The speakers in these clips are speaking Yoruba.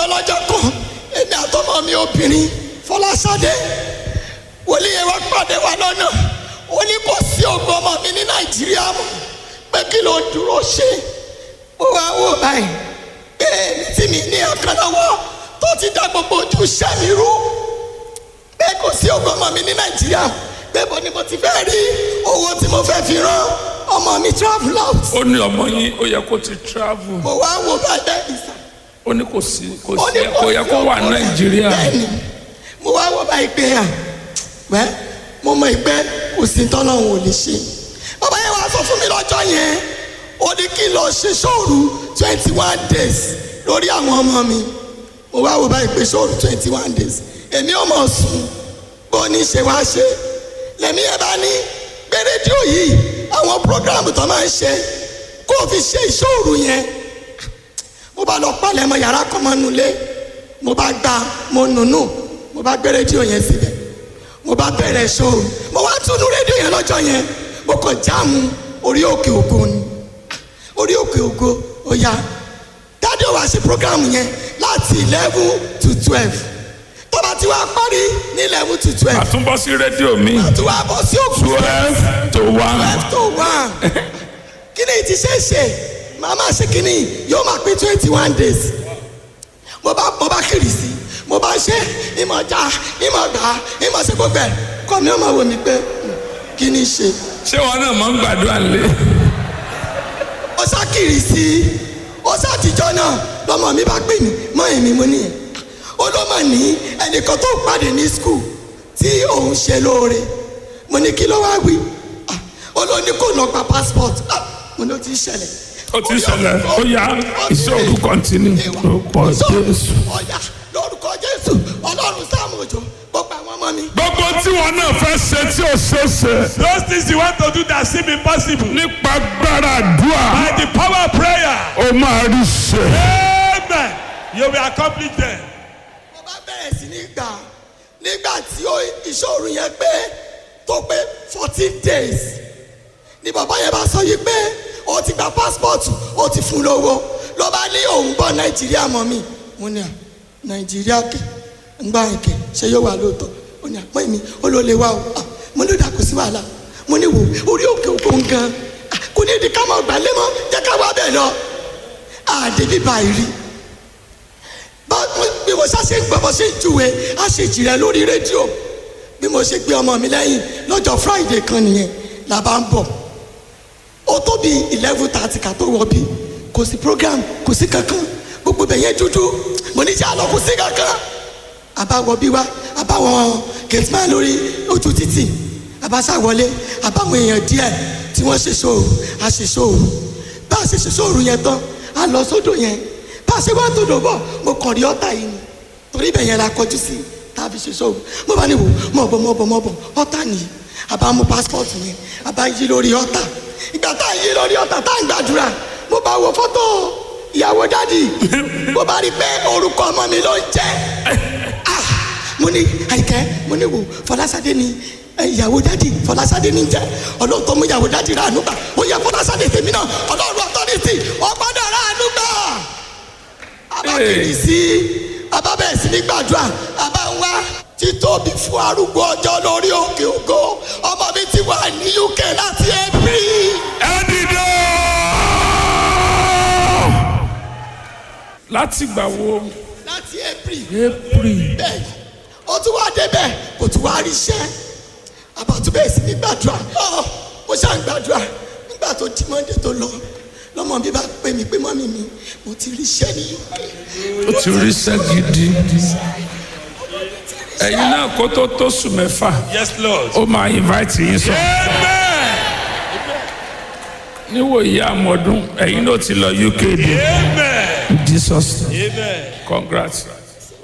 lọ́jọ́ kan èmi àtọmọ mi obìnrin fọláṣadé wòlíì yẹn wá pàdé wa lọ́nà ó ní kò sí ògbó ọmọ mi ní nàìjíríà mọ́ pé kí ló dúró ṣe ó wá wò báyìí pé èmi tí mi ní ọ̀kan lọ́wọ́ tó ti dá gbogbo ojú iṣẹ́ mi rú pé kò sí ògbó ọmọ mi ní nàìjíríà pé bó ni mo ti fẹ́ rí owó tí mo fẹ́ fi rán ọmọ mi travel out ó ní ọmọ yín ó yẹ kó ti travel mo wá wò báyìí bẹ́ẹ̀ ni sà ó ní kò sí kò ó sí ní kò yẹ kó wà nàìjíríà bẹ́ẹ̀ni mo wá wọ́n bá ìpè à wẹ́ mo mọ ìpè kò sí tọ́lọ́hún ò lè ṣe bàbá yẹn wá sọ fún mi lọ́jọ́ yẹn ó ní kí n lọ ṣe sóòrù twenty one days lórí àwọn ọmọ mi mo wá wọ́n bá ìpè sóòrù twenty one days èmi ò mọ̀ sùn bó ní ṣe wá ṣe lẹ́mí ẹ̀ bá ní pé rédíò yìí àwọn prógráàmù tó máa ń ṣe kó o fi ṣe ìṣòro yẹn mo bá lọ palẹ̀ mọ́ yàrá kan mọ́ nulẹ̀ mo bá gba mo nùnú mo bá gbé rédíò yẹn síbẹ̀ mo bá bẹ̀rẹ̀ ṣòro mo wá túnú rédíò yẹn lọ́jọ́ yẹn mo kàn jáàmù orí òkè ògo ni orí òkè ògo ó yá dáadé wa ṣe program yẹn láti eleven to twelve tó bá ti wá parí ní eleven to twelve àtúnbọ̀ sí rédíò mi tó wá bọ́ sí òkú twelve to one twelve to one kí ni ti ṣe é ṣe màá máa ṣe kí ni yóò máa pé twenty one days mo bá mo bá kiri sí mo bá ṣe ìmọ̀ já ìmọ̀ gbà ìmọ̀ ṣe gbogbo ẹ̀ kọ́ mi ó máa wò mí pé hmm, kí ni ṣe ṣé wọn náà máa ń gbàdúrà lé ó sá kiri sí ó sá àtijọ́ náà lọ́mọ mi bá pè mí mọ́ èmi mo nìyẹn ó ló mọ̀ ní ẹnìkan tó pàdé ní skul tí òun ṣe lóore mo ní kí ló wá wí Ah, ó ló ní kó lọ gba passport Ah, mo ní ó ti ṣẹlẹ̀ ó ti ṣẹlẹ̀ ó yá iṣẹ́ òru kọ́ntínú lórúkọ jésù. ọ̀yà lórúkọ jésù ọlọ́run sáàmù òjò gbogbo àwọn ọmọ mi. gbogbo tí wọn náà fẹ́ ṣe tí ò ṣe é ṣe Those things you want to do that seem impossible. nípa gbára àdúrà By the power of prayer. ó máa rí ṣe. Amen. You will accomplish them. mo bá bẹ̀rẹ̀ sí ní gbà nígbà tí ó ìṣòro yẹn pé tó pé fourteen days ni bàbá yẹn bá sọ yìí pé ó ti gba passport ó ti fún lówó ló bá ní òun bọ̀ nàìjíríà mọ́ mi mo ní à nàìjíríà kẹ ń gbà yín kẹ ṣé yóò wà lóòótọ́ ó ní àpọ́n mi ó ló lè wá o Ah, mo ní dà kó sí wàhálà mo ní wò orí òkè òkun gan Ah, kò ní di ká máa gbà lé mọ́ jẹ́ ká wá bẹ́ẹ̀ lọ àdébí báyìí rí bá bí mo ṣá ṣe ń gbọ́ bó ṣe ń júwe á ṣe jìrẹ́ lórí rédíò bí mo ṣe gbé ọmọ mi lẹ́yìn lọ́jọ́ friday kan nìyẹn la bá ń bọ̀ ó tó bí eleven thirty ká tó wọ bí kò sí program kò sí kankan gbogbo bẹ̀ yẹn dúdú mo ní jẹ́ àlọ́ kò sí kankan àbáwọ̀ bí wa àbáwọn gateman lórí ojú títì àbáṣà wọlé àbáwọn èèyàn díẹ̀ tí wọ́n ṣe ṣòro a ṣe ṣòro bá a ṣe ṣe ṣòro yẹn tán a lọ sódò yẹn bá a ṣe wá tó dò bọ̀ mo kàn rí ọ̀tá yìí ni torí ibẹ̀ yẹn la kọjú sí tàbí ṣe ṣòro mo bá ní wò mọ̀ bọ̀ mọ̀ bọ̀ mọ̀ bọ̀ ọ̀tá nìyí àbá mú passport yẹn àbá yí lórí ọ̀tá ìgbà tá a yí lórí ọ̀tá tá a ń gbàdúrà mo bá wo fọ́tò ìyàwó dádì mo bá rí pé orúkọ ọmọ mi ló ń jẹ́ ah mo ní àyíkẹ́ mo ní wò fọlásadé ni ẹ, ìyàwó dádì fọlásadé ní jẹ́ ọlọ́run tó mú ìyàwó dádì rà ànúgbà ó yẹ fọlásadé tèmi náà ọlọ́run ọ̀tọ́rìtì ọgbọ́dọ̀ rà ànúgbà abákiri sí abábẹ̀ sí ní gbàdúrà abá ń wá títóbi fún arúgbó ọjọ́ lórí òkè ògo ọmọ mi ti wà ní uk láti april. ẹ dìde. láti gbà wo láti april april bẹ́ẹ̀ ó tún wá débẹ̀ kò tún wá rí iṣẹ́ àbátúbẹ̀ sí ní gbàdúrà ọ́ mo ṣáà ń gbàdúrà nígbà tó di mọ́ndé tó lọ lọ́mọ mi bá pè mí pé mọ́mí mi mo ti rí iṣẹ́ ní uk. ó ti rí iṣẹ́ gidi ẹ̀yin náà kó tó tó sùn mẹ́fà Yes, Lord. ó máa invite yín sọ Amen. níwò ìyá àmọ́dún ẹ̀yin náà ti lọ uk dé Amen. jesus Amen. congrats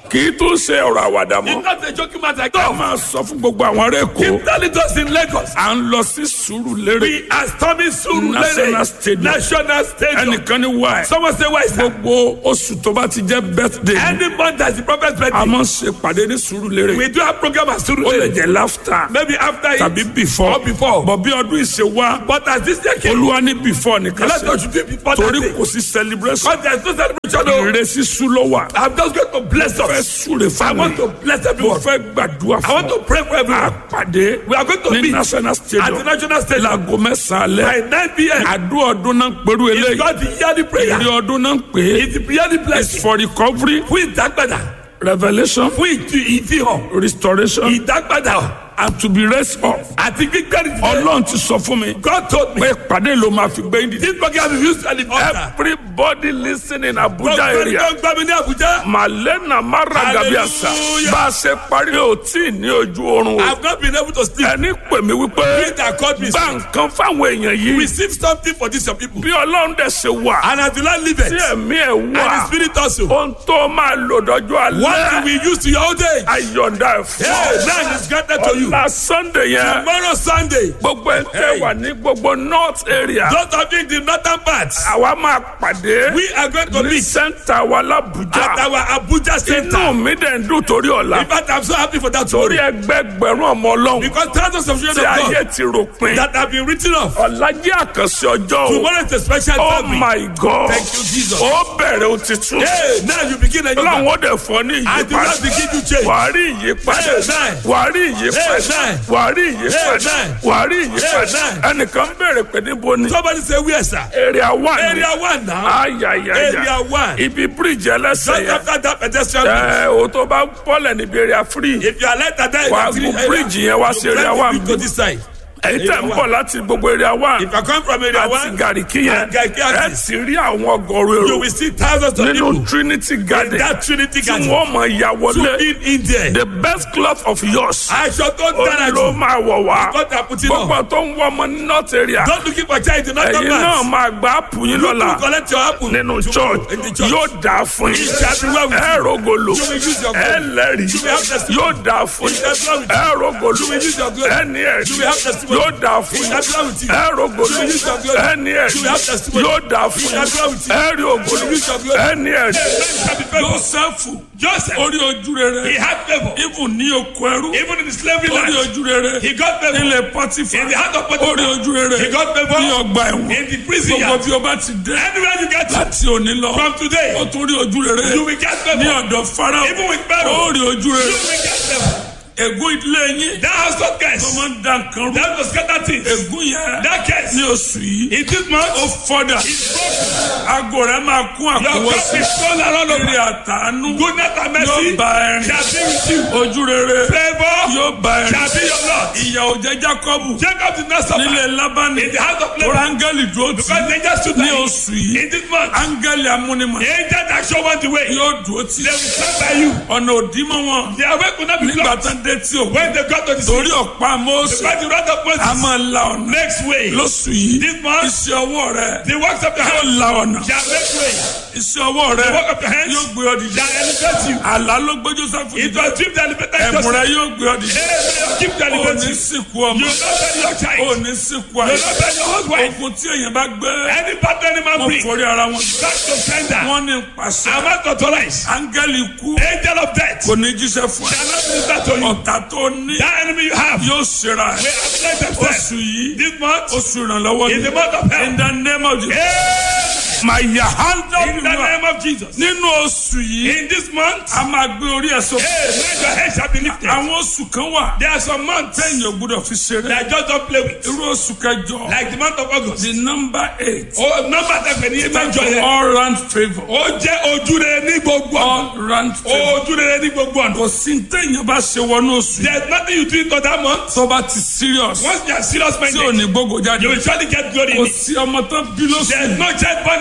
kì í tún ṣe ọ̀rọ̀ àwàdà mọ́ It's not a joking matter. ká Come. máa sọ fún gbogbo àwọn ará èkó Keep telling us in Lagos. à ń lọ sí Sùúrùlérè We are storming Surulere National Stadium. National Stadium. ẹnìkan ní wáyé Someone say why is that? gbogbo oṣù tó bá ti jẹ́ birthday Any month that's the prophet's a birthday, máa ń ṣe pàdé ní Sùúrùlérè we do have program at ó lè Surulere. jẹ́ laughter Maybe after it tàbí before or before. bọ̀ bí ọdún ìṣe wá But as this year came, olúwa ní before nìkan let ṣe us do it before that torí day. kò sí celebration Because there's no celebration. No. ìrẹsì sú ló wà I'm just going to bless fẹ́ us. súre I fún want mi to bless mo everyone. fẹ́ gbàdúrà I want fún to pray for ọ everyone. àpàdé We are going to ní meet national at the stadium national stadium láago mẹ́sàn-án by alẹ́ 9 p.m. àdúrà ọdún náà ń pẹ̀lú It's eléyìí not the yearly prayer. èrè ọdún náà ń pè é It's the yearly it's blessing. for recovery Fún ìdágbàdà. revelation Fún ìtú- ìfihàn. restoration Ìdágbàdà. and to be raised up Àti gbígbẹ́rì. ọlọ́run ti sọ fún mi God told me. pé ìpàdé ló máa fi gbé yín dìde This program is used at the altar. everybody listening in Abuja Gbogbo ẹni area tó ń gbọ́ mi ní Abuja. malena maragabiasa Hallelujah. bá a ṣe parí o tí ì ní ojú oorun o I've not been able to sleep. ẹni pè mí wípé Peter called me. gba nǹkan fáwọn èèyàn yìí Receive something for this your people. bí ọlọ́run dẹ̀ ṣe wà And as the Lord live tí it. ẹ̀mí ẹ̀ And the wà spirit also. ohun tó máa lò dọ́jọ́ What alẹ́ we use to your old age. ayọ̀ǹda ẹ̀fọ́ Hey, now is granted to you. ọ̀la sunday yẹn Tomorrow Sunday. gbogbo ẹ̀ tẹ́ Hey. wà ní gbogbo north area Those of you in the northern parts. àwa máa pàdé We are going to ní meet sẹ́ńtà wa at l'Abuja our Abuja inú center. mi dẹ̀ ń dùn torí ọ̀la In fact, I'm so happy for that torí story. ẹgbẹgbẹ̀rún ọmọ ọlọ́run Because thousands of children tí of ayé God ti ròpin that have been written off. ọ̀la jẹ́ àkànṣe ọjọ́ o Tomorrow is a special oh family. my god Thank you, Jesus. ó bẹ̀rẹ̀ o ti tún Hey, now you begin a new ọlọ́run man. ó dẹ̀ fọ́ ní I do ìyípadà not begin to change. wàá rí ìyípadà Amen. wàá rí ìyípadà Amen. wàá rí ìyípadà Amen. wàá rí ìyípadà Amen. ẹnìkan béèrè pé níbo ni Somebody say where, sir? area one ni Area one now. ayayaya Area one. ibi bíríìjì ẹlẹ́sẹ̀ Just yẹn after that pedestrian bridge. ẹ o tó bá bọ́lẹ̀ níbi area free If you are like that, then Wàá you gun can bridge yẹn wá sí area one to this side. èyí tẹ̀ ń Area bọ̀ one. láti gbogbo area one If I come from area àti one, gàríkì yẹn and Garki ẹ axis, ti rí àwọn ọgọ́rùn you èrò will see thousands of nínú people Trinity in Garden that Trinity tí garden. wọ́n mọ̀ ya To wọlé in in there. the best cloth of yours Aṣọ tó ó dára ló jù. máa wọ̀ wá God are putting gbogbo on. tó ń wọ ọmọ ní north area Don't looking for child in other ẹ̀yin náà parts. máa gba ápù yín You lọ́la collect your apple. nínú tomorrow church in the church. yóò dáa fún yín It shall be well with ẹ you. rògolo You will use your ẹ glory. lẹ́rìí You will have testimony. yóò dáa fún It yín shall be well with you. ẹ rògolo You will use your glory. ẹ ní ẹ̀rí You will have testimony. yóò dáa fún It yín shall be well with you. ẹ rògolo You will use your glory. ẹ ní ẹ̀rí You will have testimony. yóò dáa fún It shall be well with yín you. ẹ rí ògolo You will use your glory. ẹ ní ẹ̀rí. shall be favored. Jósẹ́fù Joseph, orí ojú rere he had favor. ibùn ní oko ẹrú Even in the slavery orí land, ojú rere he got favor. nílẹ̀ pọ́tífà In the heart of orí Potiphar, ojú rere he got favor. ní ọgbà ẹ̀wọ̀n In the prison gbogbo yard, bí o bá ti dé anywhere you get to, láti òní lọ from today, ó tún rí ojú rere you will get ní favor. ọ̀dọ̀ farao Even with Pharaoh, ó rí ojú you rere will get favor. ègún ilé yín That house tó not curse. máa ń da nǹkan rú That was scatter things. ègún yẹn That curse. ní oṣù yìí In this month, ó fọ́dà it's broken. aago rẹ̀ máa kún Your àkúwọ́ cup sí is full and all eré over. àtàánú Goodness and yóò mercy bá ẹrin shall be with you. ojú rere Favor yóò bá ẹrin shall be your lot. ìyà ò jẹ́ Jákọ́bù Jacob did not suffer nílé Lábánì in the house of tó labor áńgẹ́lì dúró tì because they just stood ní there. oṣù yìí In this month, áńgẹ́lì amúnimọ̀ the angel that show one the way, yóò dúró tì they will stand by you. ọ̀nà òdìmọ̀ wọn Their way could not be nígbà blocked. tán dé tí òkú When they got to the sea, torí ọ̀pá Mósè by the wrath of a Moses, máa la ọ̀nà next way, lóṣù yìí this month, iṣẹ́ ọwọ́ rẹ the works of the yóò hand la ọ̀nà shall make way. iṣẹ́ ọwọ́ rẹ The work of the hands yóò gbé ọ dìde shall elevate you. àlá ló gbé Jósẹ́fù It dìde was dream that elevated ẹ̀bùn Joseph. rẹ yóò gbé ọ dìde Amen. Keep the ò ní elevating. sìnkú You ọmọ will not bury your ò child. ní sìnkú You will àyè not bury your husband. ogun tí èèyàn bá gbé Any battle any man wọn bring, forí ara wọn back to sender. wọn ní pàṣẹ I'm not authorized. áńgẹ́lì kú Angel of death kò ní jíṣẹ́ fún ẹ shall not minister to you. ọ̀tá tó ní That enemy you have yóò ṣera ẹ will afflict themselves. oṣù yìí This month oṣù ìrànlọ́wọ́ is ni the month of in help. the name of Jesus Yeah. máa yà handa In the bímọ name of Jesus. nínú oṣù yìí In this month, a máa gbé orí ẹ̀ sókè hey, let your head shall be lifted. àwọn oṣù kan wà There are some months téèyàn ò gbúdọ̀ fi ṣeré that just don't play with. irú oṣù kẹjọ Like the month of August. the number eight Oh, number that when you stand mention for here. all round favour Ó jẹ́ ojúrere ní gbogbo ọ̀nà. all round favour Ojúrere ní gbogbo ọ̀nà. kò sí téèyàn bá ṣe wọnú oṣù yìí There is nothing you do in that month. tó bá ti serious Once you are serious tí ò minded, ní gbogbo jáde you will surely get glory in kò it. sí ọmọ tó bí lóṣù There is yìí no child born in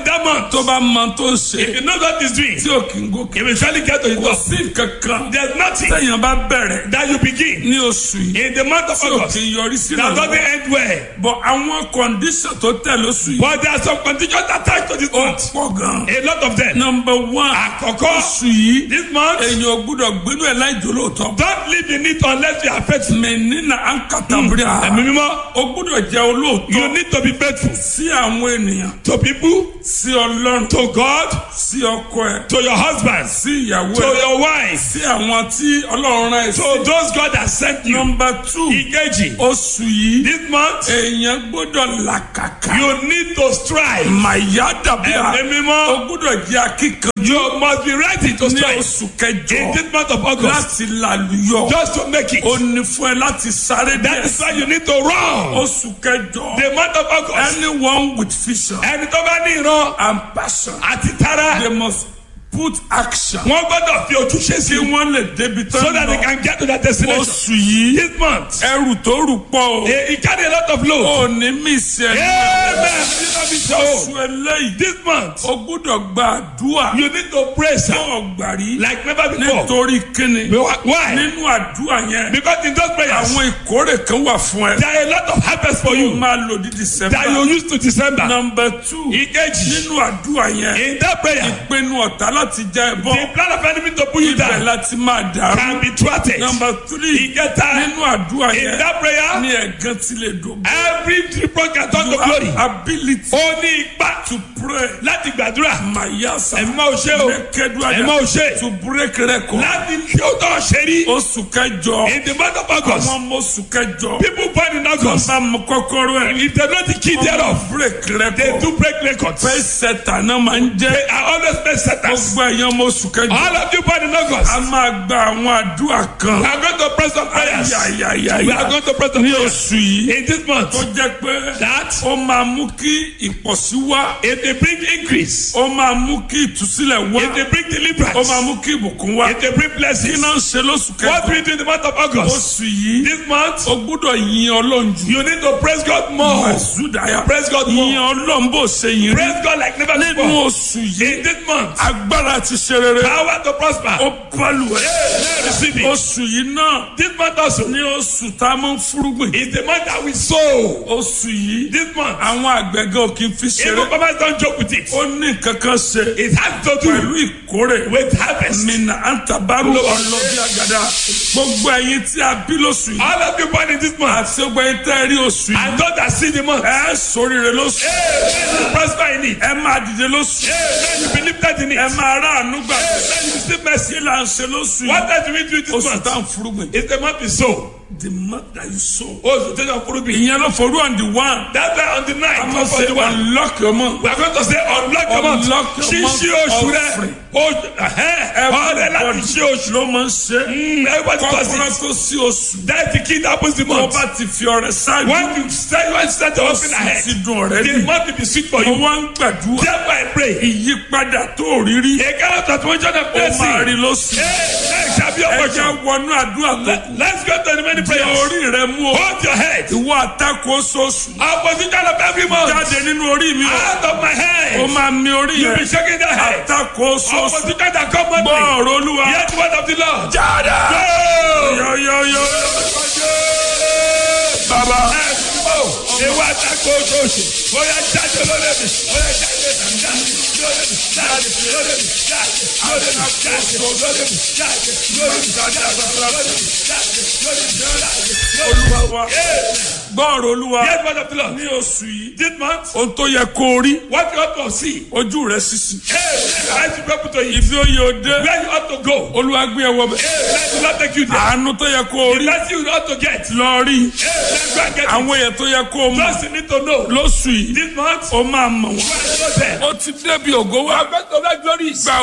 in that month, tó bá mọ tó ṣe if you know what is doing, tí ò kí ń gòkè you will surely get to the kò top. sí kankan There's nothing téèyàn bá bẹ̀rẹ̀ that you begin ní oṣù yìí in the month of tí ò August kí ń yọrí sí that doesn't ìrànlọ́wọ́ end well. bọ̀ àwọn kọ̀ǹdíṣàn tó tẹ̀ lóṣù yìí But there are some conditions attached to this ó month. pọ̀ gan. A lot of them. nọmba one Àkọ́kọ́, oṣù yìí this month, èèyàn ò gbúdọ̀ gbénú ẹ̀ láì jòlóòtọ́. don't live in it unless you are faithful. mẹ́nínà ankatabria Ẹ̀mí mímọ́, o gbúdọ̀ jẹ́ olóòótọ́ you need to be faithful sí àwọn ènìyàn to people, sí ọlọ́run to God, sí ọkọ ẹ̀ to your husbands, sí ìyàwó to ẹ̀ your wives, sí àwọn tí ọlọ́run rán ẹ̀ sí. to those God has sent you. nọmba two Ìkejì, oṣù yìí this month, èèyàn gbọ́dọ̀ làkàkà you need to strive. màyà dàbíà Ẹ̀mí mímọ́, o gbọ́dọ̀ jẹ́ akíkanjú you must be ready to ní strive oṣù in kẹjọ this month of August láti làlùyọ just to make it. o ní fún ẹ láti sáré That díẹ̀ is why you need to run. oṣù kẹjọ The month of August, anyone with vision ẹni tó bá ní ìran and passion àti tara, they must put action wọ́n gbọ́dọ̀ fi ojúṣe sí kí wọ́n lè débi tán so that they lọ can get to their destination. oṣù yìí This month, ẹrù tó rù pọ̀ he he carry a lot of o load. ò ní mí sí ẹ Amen. You know me so. oṣù eléyìí This month, o gbúdọ̀ gba àdúrà you need to pray, sir, tó gbàrí like never before. nítorí kíni Why? nínú àdúrà yẹn Because in those prayers, àwọn ìkórè kan wà fún ẹ there are a lot of harvest for o you máa lò ní that december you use to December. number two Ìkejì, nínú àdúrà yẹn in that prayer, ìpinnu ọ̀tá láti já ẹ bọ́ the plan of enemy to pull you ibẹ̀ down láti máa dàrú can be thwarted. number three Ìkẹta, nínú àdúrà in yẹn that prayer, ní ẹ̀gán tí lè dògbò every reproach can turn to you glory. have ability Ó ní ipa to pray láti gbàdúrà. mayasa Ẹ̀mí máa ò ṣe o. Ẹ̀mí máa ò ṣe. to break record Láti tí ó tọ̀ ṣe rí. oṣù kẹjọ In the month of August, àwọn ọmọ oṣù kẹjọ people born in August, bá mú kọ́kọ́rọ́ ẹ̀ if they know the key thereof, break they record do break records. fẹ́ sẹ́tà náà máa ń jẹ́ They are always best setters. gbogbo ẹ̀yàn ọmọ oṣù kẹjọ All of you born in August, a máa gba àwọn àdúrà kan we are going to pray some prayers. We are ayayayaya going to pray some ní prayers. oṣù yìí In this month, tó jẹ́ pé that ó máa mú kí ìpọ̀sí wá if they bring increase, ó máa mú kí ìtúsílẹ̀ wá if they bring ó deliverance, máa mú kí ìbùkún wá if they bring kí blessings, náà ń ṣe lóṣù what kẹjọ we do in the month of August, oṣù yìí this month, ó gbúdọ̀ yin ọlọ́run jù you need to praise God more. àzúdàyà Praise God yin more. ọlọ́run bó ṣe yin rí Praise God like never nínú before. oṣù yìí In this month, agbára ti ṣe rere power to prosper. ó balùwẹ̀ Hey, receive it. oṣù yìí náà This month also ní oṣù tá a máa ń fúrúgbìn is the month that we sow. oṣù yìí This month, àwọn àgbẹ̀gẹ́ ò kì í fi ṣeré even farmers don't joke with it. ó ní nǹkan kan ṣe It has to pẹ̀lú do ìkórè with harvest. mina antabaru ọlọ́bí àgàdà gbogbo ẹ̀yin tí a bí lóṣù yìí All of you born in this month, àti gbogbo ẹ̀yin tẹ́ ẹ rí oṣù yìí and those that see the month, ẹ sóríire lóṣù hey, may you prosper in it. ẹ máa dìde lóṣù Hey, may you be lifted in it. ẹ máa ráàánú gbà Hey, may you receive mercy. kí là ń ṣe lóṣù What yìí does we do this oṣù month? tá à ń fúrúgbìn It's the month we sow. the month that you sow Oṣù tó yàn fúru bí. ìyẹn ló forú on the one That's why on the a night máa of ṣe the one. unlock your month We are going to say unlock the month. Unlock your Ṣíṣí month oṣù rẹ̀. offering. Oṣù ẹ̀hẹ́n ọ̀rẹ́ láti ṣí oṣù. ló máa ń ṣe Mm, Everybody does kọ́kọ́rọ́ it. tó sí oṣù That's the key that opens the tó month. bá ti fi ọrẹ ṣáájú When you start, when you start to open oṣù ahead, ti dùn ọ̀rẹ́ the bí month will be sweet for mo you. wá ń gbàdúrà Therefore I pray. ìyípadà tó rí rí A kind of transformation of ó máa rí blessing. lóṣù Hey, next shall be your ẹ jẹ́ portion. wọnú àdúrà tó kù Let's go to the many jẹ́ prayers. orí rẹ mú o Hold your head. ìwọ àtakò oṣooṣù Opposition of every month. jáde nínú orí mi o Out of my ó head. máa mi orí You yẹn be shaking the head. àtakò oṣooṣù Opposition that come gbọ́ monthly. ọ̀rọ̀ olúwa Hear the word of the Lord. jáde Go! yọ̀yọ̀yọ̀ bàbá Ewa tako oṣooṣù, bóyá jáde lórí mi, bóyá jáde jáde lórí mi, jáde lórí mi, jáde lórí mi, jáde lórí mi, jáde lórí mi, jáde lórí mi, jáde lórí mi, jáde lórí mi. olúwa wa gbọ́ ọ̀rọ̀ olúwa Hear the word of the Lord. ní oṣù yìí This month, ohun tó yẹ kó o rí what you ought to see. ojú rẹ sísì Hey, let the people to eat. ibi ó yẹ o dé Where you ought to go. olúwa gbé ẹ wọ bẹ Hey, let the Lord take you there. àánú tó yẹ kó o The rí blessing you ought to get. lọ rí Hey, let's go and get it. àwọn èèyàn tó yẹ kó o mọ Just you need to know. lóṣù yìí This month, ó máa mọ̀ wọ́n you are so there. ó ti débi ògo wá You are going to that glory. gba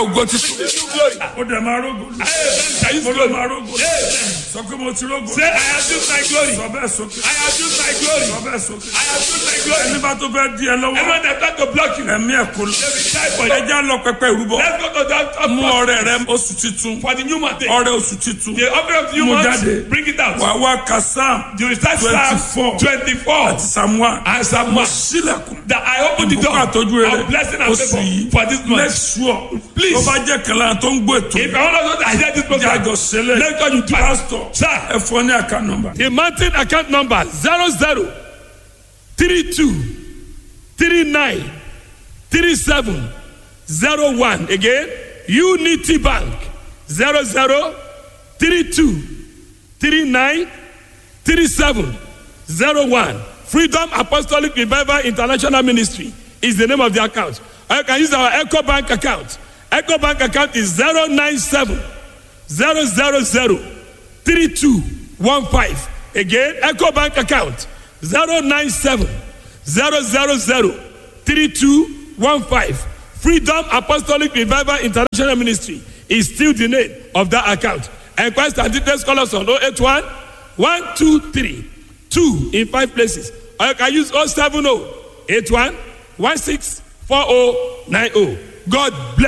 ògo titun New glory. ó dẹ̀ máa rógo lù. Amen. Shall you mo ló glory? máa rógo lù. Amen. sọ pé mo ti rógo Say, I have used my glory. sọ bẹ́ẹ̀ sókè I have used my glory. sọ bẹ́ẹ̀ sókè. I have used my glory. ẹni bá tó fẹ́ di ẹ lọ́wọ́ Everyone that tried to block you, ẹ̀mí ẹ̀ kò lọ. they will die for you. ẹja lọ pẹpẹ ìrúbọ Let's go to that top mú floor ọrẹ rẹ oṣù titun for the new month. ọrẹ oṣù titun The offering of the new Mú month, jáde. bring it out. wà wá ka sam You will start 24. Psalm 24 àti sam one and Psalm 1. sílẹ̀kùn That I open the door ìbùkún àtọ́jú rẹ of blessing and oṣù favor yìí for this make month. sure Please. tó bá jẹ́ kẹlẹ́ tó ń gbọ́ ètò If I want to know that I hear this program, jájọ sílẹ̀ let God you do pastor Sir. ẹ fọ ní àká nọ́mbà. The mountain account number zero zero three two three nine three seven zero one again Unity Bank zero zero three two three nine three seven zero one Freedom Apostolic Revival International Ministry is the name of the account. Or you can use our Echo Bank account. Echo Bank account is zero nine seven zero zero zero three two one five again eco bank account zero nine seven zero zero zero three two one five freedom apostolic revival international ministry is still the name of that account enquest and details call us on oh eight one one two three two in five places or you can use oh seven oh eight one one six four oh nine oh god bless.